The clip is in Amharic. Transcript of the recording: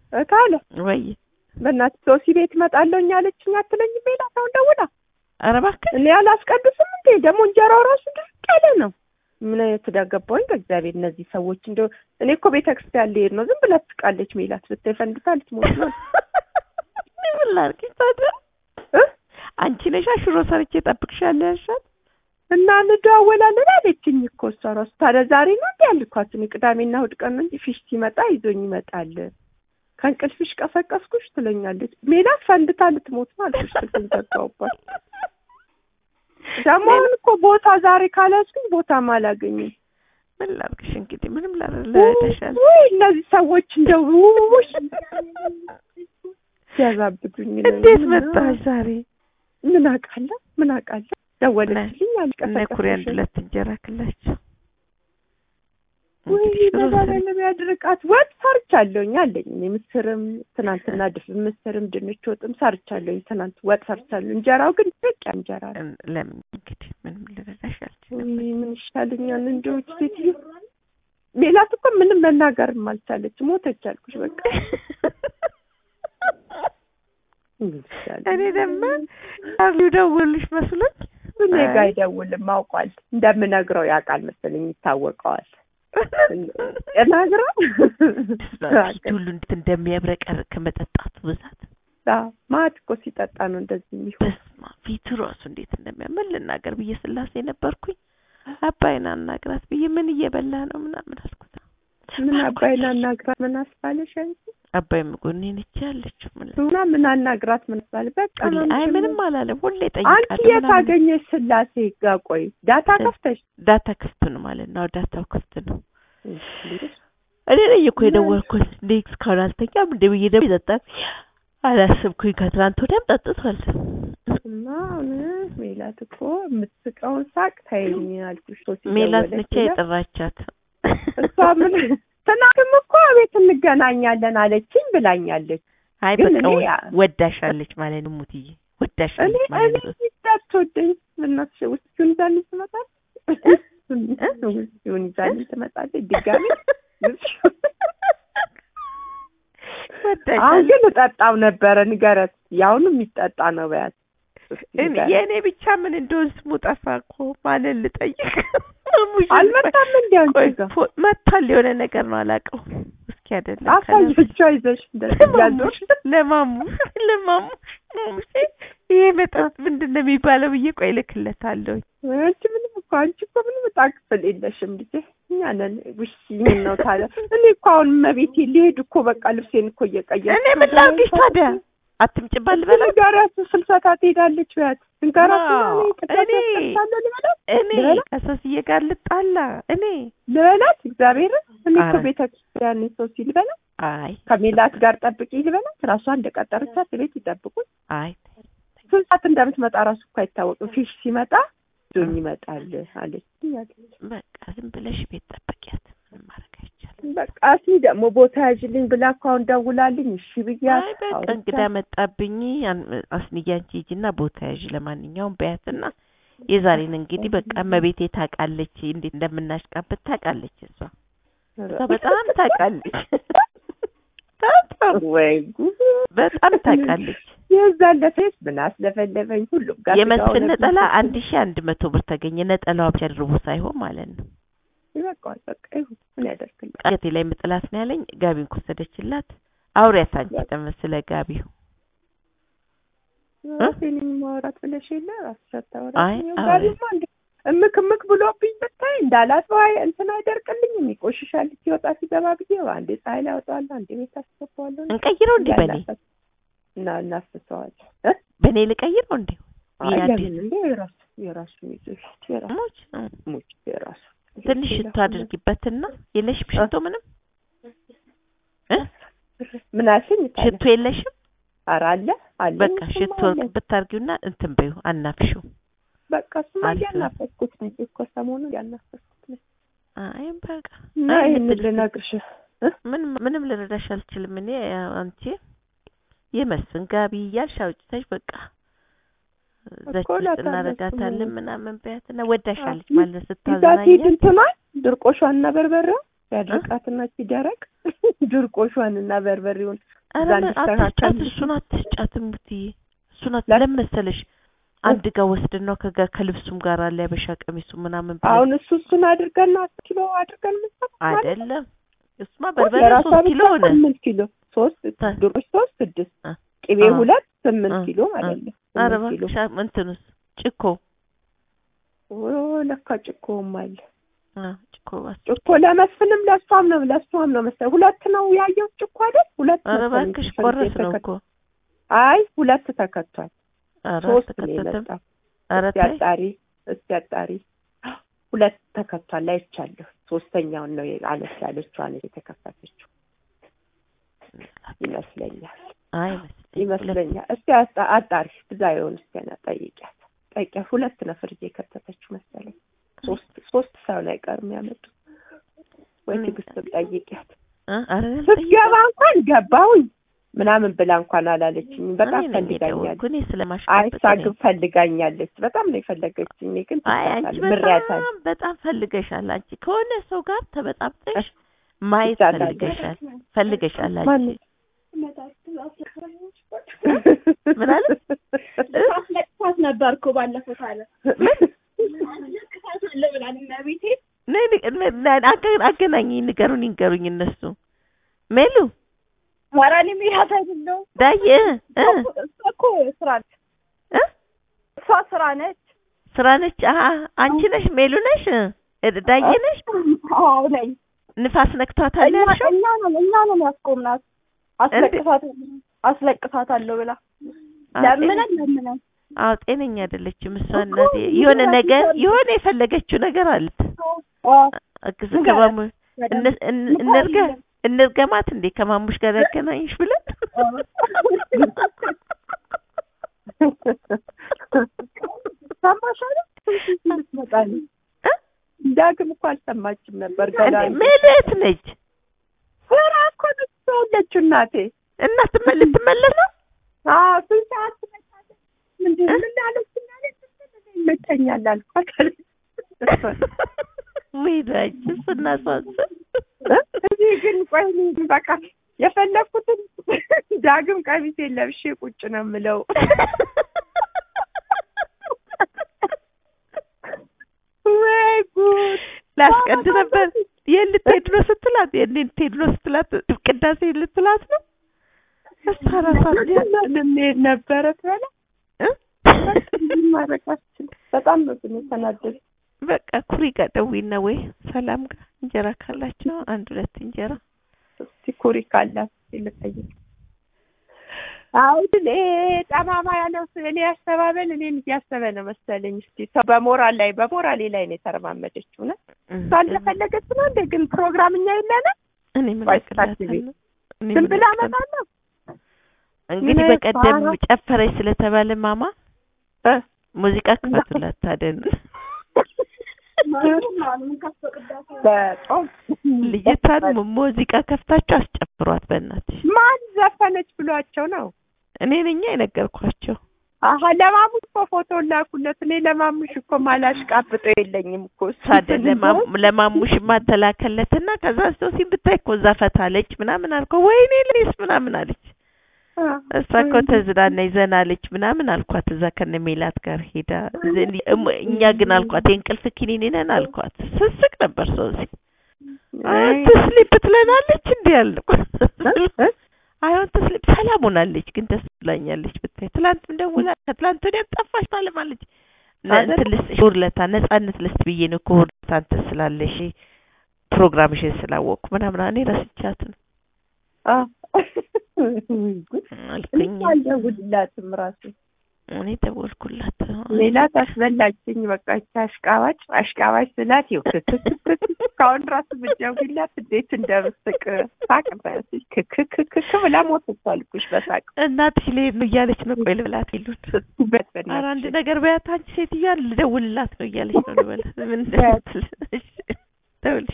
ካለ ወይ በእናትህ ሶሲ ቤት እመጣለሁኝ አለችኝ አትለኝም ሜላት አሁን ደውላ ኧረ እባክህ እኔ አላስቀድስም እንዴ ደግሞ እንጀራው ራሱ ድርቅ ያለ ነው ምን የተዳገባውኝ በእግዚአብሔር እነዚህ ሰዎች እንደው እኔ እኮ ቤተ ክርስቲያን ልሄድ ነው ዝም ብላ ትስቃለች ሜላት ብታይ ፈንድታ ልትሞት ነው እኔ ምን ላድርግ ታዲያ እ? አንቺ ነሻ ሽሮ ሰርቼ እጠብቅሻለሁ ያልሻት እና እንደዋወላለን አለችኝ እኮ እሷ ራሱ ታዲያ ዛሬ ነው እንዲ ያልኳት እኔ ቅዳሜና እሑድ ቀን ነው እንጂ ፊሽ ሲመጣ ይዞኝ ይመጣል ከእንቅልፍሽ ቀሰቀስኩሽ ትለኛለች ሜላት ፈንድታ ልትሞት ነው አልኩሽ ስልኩን ዘጋሁባት ደግሞ አሁን እኮ ቦታ ዛሬ ካላስኩኝ ቦታም አላገኝም ምን ላድርግሽ እንግዲህ ምንም ላረዳሻል ውይ እነዚህ ሰዎች እንደው ውይ ሲያዛብዱኝ ነው። እንዴት ምን- መጣሽ ዛሬ ምን አውቃለሁ ምን አውቃለሁ ደወለችልኝ እነ ኩሪ አንድ አልቀሰቀስኩሽም ሁለት እንጀራ ክላቸው ወይ እንግዲህ ሽሮ ሰሪ- መድኃኒዓለም ያድርቃት ወጥ ሰርቻለሁኝ አለኝ እኔ ምስርም ትናንትና ድፍን ምስርም ድንች ወጥም ሰርቻለሁኝ ትናንት ወጥ ሰርቻለሁ እንጀራው ግን በቃ እንጀራ ነው እን- ለምን እንግዲህ ምንም ልረዳሽ አልችልም ወይ ምን ይሻለኛል እንደው ይህች ሴትዮ ሜላት እኮ ምንም መናገርም አልቻለች ሞተች አልኩሽ በቃ ምን ይሻለኛል? እኔ ደግሞ ቻርሊ ደውልሽ መስሎኝ እኔ ጋ አይደውልም አውቋል እንደምነግረው ያውቃል መሰለኝ ይታወቀዋል እነግረው ፊት ሁሉ እንዴት እንደሚያብረቀርቅ ከመጠጣቱ ብዛት ማት እኮ ሲጠጣ ነው እንደዚህ የሚሆን በስመ አብ ፊቱ ራሱ እንዴት እንደሚያምር ልናገር ብዬ ስላሴ ነበርኩኝ አባይን አናግራት ብዬ ምን እየበላ ነው ምናምን አልኩት ምን አባይን አናግራት ምን አስባለሽ አንቺ አባይ ጎኔ ነች ያለችው ምን ሱና ምን አናግራት ምን አስባለ በቃ ሁሌ ነው አይ እንጂ ምንም አላለም ሁሌ አንቺ ጠይቃለሁ የት ምናምን። አገኘሽ ስላሴ ጋ ቆይ ዳታ ከፍተሽ ዳታ ክፍት ነው ማለት ነው አዎ፣ ዳታው ክፍት ነው እኔ ነኝ እኮ የደወልኩት እንዴ እስካሁን አልተኛም እንደ ብዬ ደግሞ ይጠጣል አላስብኩኝ ከትናንት ወዲያም ጠጥቷል እና አሁን ሜላት እኮ የምትስቀውን ሳቅ ታይኝ አልኩሽ ሶሲ ሜላት ደወለች ነቻ ብላ። የጠራቻት እሷ ምን ትናንትም እኮ ቤት እንገናኛለን አለችኝ ብላኛለች አይ ግን በቃ እኔ ወ- ያ- ወዳሻለች ማለት ነው ሙትዬ እኔ ወዳሻለች እኔ ማለት ነው እንዳትወደኝ በእናትሽ ውስኪውን ይዛልኝ ትመጣለች ውስኪውን ይዛልኝ ትመጣለች ድጋሚ አሁን ወዳሻለች ግን እጠጣው ነበረ ንገረት ያሁኑ የሚጠጣ ነው በያት እስኪ እኔ ንገረት። የእኔ ብቻ ምን እንደሆን ስሙ ጠፋ እኮ ማንን ልጠይቅ ሙሽ አልመጣም እንዲ አንቺ ቆይ ጋር ፎ- መጥቷል የሆነ ነገር ነው አላውቀውም እስኪ አይደለም አሳየቿ ይዘሽ እንደዚህ ለማሙሽ እያዞርሽ ለማሙሽ ለማሙሽ ማሙሼ ይሄ መጠጥ ምንድን ነው የሚባለው ብዬ ቆይ እልክለታለሁ አንቺ ምንም እኮ አንቺ እኮ ምንም ዕጣ ክፍል የለሽም ልጄ እኛ ነን ውሽ ምን ነው ታዲያ እኔ እኮ አሁን መቤቴ ሊሄድ እኮ በቃ ልብሴን እኮ እየቀየርኩ እኔ ምን ላድርግሽ ታዲያ አትምጭባል ልበላት ንገሪያት ስልሰታ ትሄዳለች በያት ንገራት አዎ፣ እኔ ልበላት እኔ ልበላት? ከሶስዬ ጋር ልጣላ እኔ ልበላት እግዚአብሔርን እኔ እኮ ኧረ። ቤተ ክርስቲያን ሰው ሲል ልበላት አይ ከሜላት ጋር ጠብቂ ልበላት ራሷ እንደቀጠረቻት ቤት ይጠብቁኝ አይ ስንት ሰዓት እንደምትመጣ ራሱ እኮ አይታወቅም ፊሽ ሲመጣ ዞኝ ይመጣል አለች በቃ ዝም ብለሽ ቤት ጠብቂያት ምንም ማድረግ አይቻልም በቃ እስኪ ደግሞ ቦታ ያዥልኝ ብላ እኮ አሁን ደውላልኝ እሺ ብያት አይ በቃ አውርቻት እንግዳ መጣብኝ ያን- አስንዬ አንቺ ሂጂና ቦታ ያዥ ለማንኛውም በያትና የዛሬን እንግዲህ በቃ እመቤቴ ታውቃለች እንዴት እንደምናሽቃበት ታውቃለች እሷ እሷ በጣም ታውቃለች በጣም ወይ ጉድ በጣም ታውቃለች የዛን ለፌስ ምን አስለፈለፈኝ ሁሉም ጋር የመስፍን ስጋው ነጠላ ለፊት አንድ ሺህ አንድ መቶ ብር ተገኘ ነጠላዋ ብቻ ድርቦ ሳይሆን ማለት ነው ይበቃዋል በቃ ይሁን ምን ያደርግልኝ ቀቴ ላይ ምጥላት ነው ያለኝ ጋቢን ከወሰደችላት አውሪያት አንቺ ደግሞ ስለ ጋቢው ራሴን ማውራት ብለሽ የለ ራስሽ አታወራም አይ፣ ያው አዎ። ጋቢማ እንደ እምክ እምክ ብሎብኝ ብታይ እንዳላጥበው አይ እንትን አይደርቅልኝም ይቆሽሻል ሲወጣ ሲገባ ጊዜ አንዴ ፀሐይ ላይ አወጣዋለሁ አንዴ ቤት አስገባዋለሁ እንቀይረው እንዴ በኔ ያናፈስ- እና እናፍሰዋለን በኔ ልቀይረው እንዴ አይ ይሄ አዲስ ለምን እንደ የራሱ የራሱ ይዞ የራሱ ሞች እ። ሙች የራሱ ትንሽ ሽቶ አድርጊበትና የለሽም ሽቶ ምንም እ? ምን አልሽኝ? ታዲያ? ሽቶ የለሽም ኧረ አለ አለ በቃ ሽቶ ብታርጊውና እንትን በይው አናፍሽው በቃ እሱማ አሪፍ ነው። እያናፈስኩት ነው እኮ ሰሞኑን እያናፈስኩት ነው አይ በቃ እና አይ ይሄንን ልትል- ልነግርሽ ምንም ምንም ልረዳሽ አልችልም እኔ ያው አንቺ የመስፍን ጋቢ እያልሽ አውጭተሽ በቃ ዘች እኮ ውስጥ እላታለሁ እናደርጋታለን እሱን። ምናምን በያትና ወዳሻለች አዎ። ማለት ይዛት ሂድ ስታዝናኛት እንትኗን ድርቆሿንና በርበሬውን ያድርቃትና ሲደረቅ ድርቆሿንና በርበሬውን ኧረ እዛ ምን እንዲስተካከል አትስጫት፣ እሱን አትስጫት እሙትዬ፣ እሱን አት ለ- ለምን መሰለሽ አንድ ጋር ወስደን ነው ከጋ ከልብሱም ጋር አለ ያበሻ ቀሚሱ ምናምን ብለን አሁን እሱ እሱን አድርገን ነው አስር ኪሎ አድርገን የምንሰራው ማለት ነው። አይደለም እሱማ በርበሬ የራሷ ሶስት ብቻ ኪሎ ሆነ። ስምንት ኪሎ ሶስት ተ- ድሮች ሶስት ስድስት አ- ቅቤ አ- ሁለት ስምንት አ- ኪሎ ማለት ነው። ኧረ ስምንት ኪሎ እባክሽ አ- እንትኑስ ጭኮ ኦ ለካ ጭኮም አለ። አ ጭኮ ባስ ጭኮ ለመስፍንም ለእሷም ነው ለእሷም ነው መሰለኝ ሁለት ነው ያየሁት ጭኮ አይደል? ሁለት ኧረ መሰለኝ እባክሽ ስንት ቆረስ ነው የተከ- እኮ አይ ሁለት ተከቷል። ኧረ ሶስት ነው አልተከተተም። የመጣው። ኧረ እስቲ ተይ አጣሪ እስቲ አጣሪ ሁለት ተከቷል አይቻለሁ። ሶስተኛውን ነው አነስ ያለችዋን የተከፈተችው ይመስለኛል አይ መስለኝ ይመስለኛል። እስቲ አጣ- አጣሪ ብዛ የሆን እስቲ ና ጠይቂያት ጠይቂያት። ሁለት ነው ፍርጅ የከተተችው መሰለኝ። ሶስት ሶስት ሰው ላይ ቀር የሚያመጡ ወይ እኔ- ትዕግስትም ጠይቂያት። እ ኧረ ስትገባ እንኳን ገባሁኝ ምናምን ብላ እንኳን አላለችኝም። በጣም እኔ ነኝ ፈልጋኛለች። የደወልኩ እኔ አይ ስለማሽቃበጥ እሷ ግን ፈልጋኛለች። በጣም ነው የፈለገችኝ። እኔ ግን አይ አንቺ ትሳታለች፣ ምሬያታለሁ። በጣም በጣም ፈልገሻል። አንቺ ከሆነ ሰው ጋር ተበጣብጠሽ ማየት ይቻላል። ፈልገሻል ፈልገሻል አንቺ ማን ምን አለ? አስለቅሳት ነበር እኮ ባለፈው ታለ አስለቅሳት አለ ብላል እመቤቴ ነይ ን- ን- ን- አገ- አገናኝኝ፣ ንገሩኝ ንገሩኝ እነሱ ሜሉ ማራኒ ሚላት አይደለው ዳዬ እ እሷ እኮ ስራ ነች እ እሷ ስራ ነች ስራ ነች። አሀ አንቺ ነሽ ሜሉ ነሽ እ ዳዬ ነሽ። አዎ ነኝ ንፋስ ነክቷታል እኛ ያልሽው እኛ ነን እኛ ነን ያስቆምናት አስለቅሳት አስለቅሳት አለው ብላ አዎ፣ ለምነን ለምነን አዎ ጤነኛ አይደለችም እሷ እናቴ። የሆነ ነገር የሆነ የፈለገችው ነገር አለት እግዝ ከማሙ እነ- እነ- እንርገ እንርገማት እንዴ ከማሙሽ ጋር ያገናኝሽ ብለን ሰማሽ አይደል? ትመጣለች። እ? ዳግም እኮ አልሰማችም ነበር ገና እንዴ ሜሉ የት ነች? ስራ እኮ ነች ያለችው እናቴ። እና ትመ- ልትመለስ ነው? አዎ ስንት ሰዓት ትመጣለች? ምንድን ምን አለች? ማለት ይመቸኛል አልኳት አለች። ወይዳች እሱና ሷስ እዚህ ግን ቆይ እኔ ግን በቃ የፈለኩትን ዳግም ቀሚሴን ለብሼ ቁጭ ነው የምለው። ወይ ጉድ! ላስቀድ ነበር። የት ልትሄድ ነው ስትላት የት ልትሄድ ነው ስትላት ቅዳሴ ልትላት ነው። እሷ ራሷ ልንሄድ ነበረ ትበላ እ? ማድረግ አልችልም። በጣም ነው ግን የተናደድኩት። በቃ ኩሪ ጋር ደዊና ወይ ሰላም ጋር እንጀራ ካላቸው አንድ ሁለት እንጀራ እስቲ ኩሪ ካላት ልጠይቅ። አሁን እኔ ጠማማ ያለው እኔ ያስተባበል እኔን እያሰበ ነው መሰለኝ። እስቲ ሰው በሞራል ላይ በሞራሌ ላይ ነው የተረማመደችው ነው እሷ እንደፈለገች ነው እንደ ግን ፕሮግራም እኛ የለንም እኔ ምን ቆይ አቅላታለሁ? ስታስቢ። እኔ ዝም ምን ብላ አቅላለሁ? እመጣለሁ እንግዲህ ምን በቀደም ፋራ- ጨፈረች ስለተባለ ማማ እ? ሙዚቃ ክፈቱላት ታደን በጾም ልጅቷን mu- ሙዚቃ ከፍታችሁ አስጨፍሯት በእናትሽ። ማን ዘፈነች ብሏቸው ነው? እኔ ነኛ የነገርኳቸው። አሀ ለማሙሽ እኮ ፎቶ ላኩለት። እኔ ለማሙሽ እኮ ማላሽቃብጦ የለኝም እኮ እሱ ታዲያ ለማሙ- ለማሙሽ ማተላከለትና ከዛ ሶሲ ብታይ እኮ እዛ ፈታለች ምናምን አልከው ወይኔ ልስ ምናምን አለች። እሷ እኮ ተዝናናች ዘና አለች ምናምን አልኳት። እዛ ከነ ሜላት ጋር ሄዳ እዚህ- እም- እኛ ግን አልኳት የእንቅልፍ ኪኒን ነን አልኳት። ስስቅ ነበር ሶሲ ትስሊፕ ትለናለች እንዲህ ያልኩ አይሆን ትስሊፕ ሰላም ሆናለች፣ ግን ደስ ብላኛለች ብታይ። ትላንትም ደውላ ከትላንት ወዲያም ጠፋሽ ታለማለች። ነ- አይደል? እንትን ልስጥሽ እሑድ ዕለት ነጻነት ልስጥ ብዬ ነው እኮ እሑድ ዕለት አንተ ስላለሽ ፕሮግራምሽን ስላወቅኩ ምናምን እኔ ረስቻት ነው አልኩኝ። አልደውልላትም ራሱ እኔ ደወልኩላት። ሌላ ታስበላችኝ። በቃ ይቺ አሽቃባጭ አሽቃባጭ ስላት ይኸው ክክክክ እስካሁን ራሱ ብትደውይላት እንዴት እንደምስቅ ሳቅ በያዝሽ ክክክክ ብላ ሞተች አልኩሽ በሳቅ እናትሽ ልሄድ ነው እያለች ነው። ቆይ ልብላት ይሉን በት ኧረ አንድ ነገር በያት አንቺ ሴትዮዋ ልደውልላት ነው እያለች ነው ልበላት ምን በያት። እንደምትል እሺ ደውልሽ